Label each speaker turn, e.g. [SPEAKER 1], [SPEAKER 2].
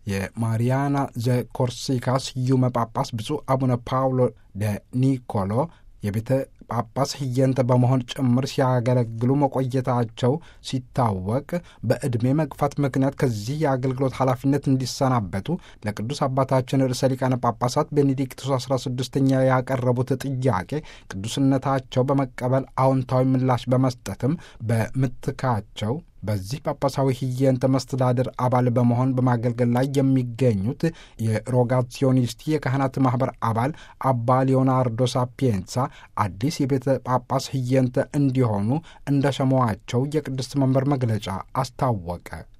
[SPEAKER 1] የማሪያና ዘኮርሲካ ስዩመ ጳጳስ ብፁዕ አቡነ ፓውሎ ደ ኒኮሎ የቤተ ጳጳስ ህየንተ በመሆን ጭምር ሲያገለግሉ መቆየታቸው ሲታወቅ በዕድሜ መግፋት ምክንያት ከዚህ የአገልግሎት ኃላፊነት እንዲሰናበቱ ለቅዱስ አባታችን ርዕሰ ሊቃነ ጳጳሳት ቤኔዲክቱስ 16ኛ ያቀረቡት ጥያቄ ቅዱስነታቸው በመቀበል አዎንታዊ ምላሽ በመስጠትም በምትካቸው በዚህ ጳጳሳዊ ህየንተ መስተዳድር አባል በመሆን በማገልገል ላይ የሚገኙት የሮጋሲዮኒስቲ የካህናት ማኅበር አባል አባ ሊዮናርዶ ሳፒየንሳ አዲስ የቤተ ጳጳስ ህየንተ እንዲሆኑ እንደ ሸመዋቸው የቅድስት መንበር መግለጫ አስታወቀ።